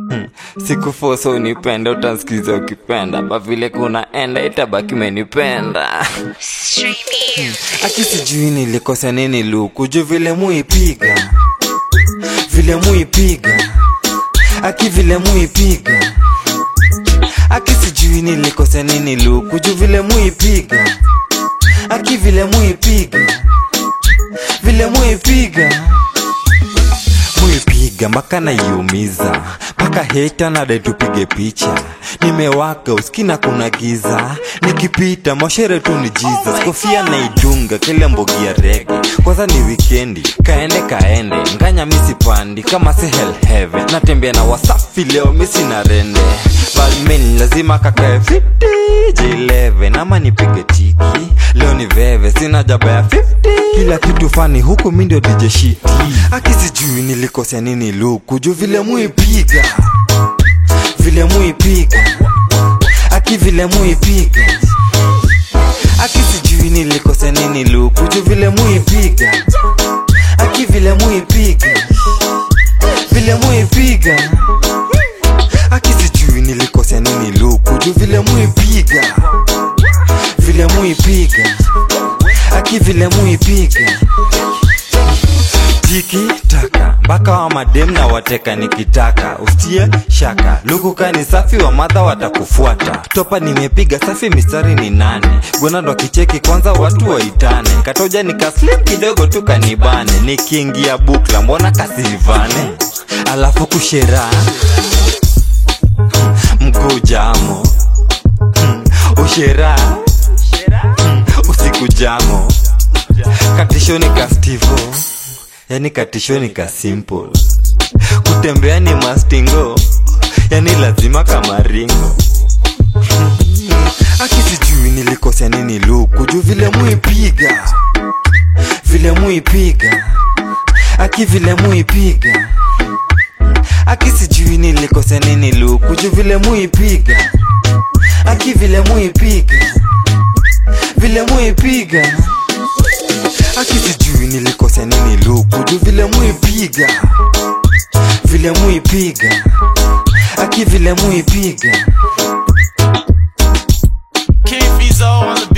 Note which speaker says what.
Speaker 1: sikufosa unipenda utansikiza ukipenda ba vile kunaenda itabaki menipenda aki sijui nilikosa nini luku juu vile muipiga vile muipiga aki vile muipiga aki sijui nilikosa nini luku juu vile muipiga aki vile muipiga vile muipiga muipiga mpaka naiumiza mpaka heta nade tupige picha nimewaka uskina kuna giza nikipita mashere tu ni jesus kofia naidunga kile mbogi ya rege kwanza ni wikendi kaende kaende nganya misipandi kama si hell heaven natembea na wasafi leo misi na rende balmin lazima kakae fiti j11 ama nipige tiki leo ni veve sina jaba ya 50 kila kitu fani huku mi ndio dj shiti akisijui nilikosea nini luku juu vile muipiga vile muipiga aki vile muipiga aki sijui nilikosea nini luku juu vile muipiga aki vile muipiga vile muipiga aki sijui nilikosea nini luku juu vile muipiga vile muipiga aki vile muipiga tiki taka mpaka wa madem na wateka nikitaka ustie shaka lukuka ni safi wa madha watakufuata topa nimepiga safi mistari ni nane gwenando kicheki kwanza watu waitane katoja nikaslim kidogo tu kanibane nikiingia bukla mbona kasivane alafu kushera mguu jamo ushera usiku jamo katishoni ka stivo yani katishoni ka simple kutembea ni mastingo yani lazima kama ringo akisijui nilikosea nini luku juu vile muipiga vile muipiga aki vile muipiga aki sijui nilikosea nini luku juu vile muipiga aki vile muipiga vile muipiga aki sijui nilikosea nini luku juu vile muipiga vile muipiga aki vile muipiga
Speaker 2: King Fizo on the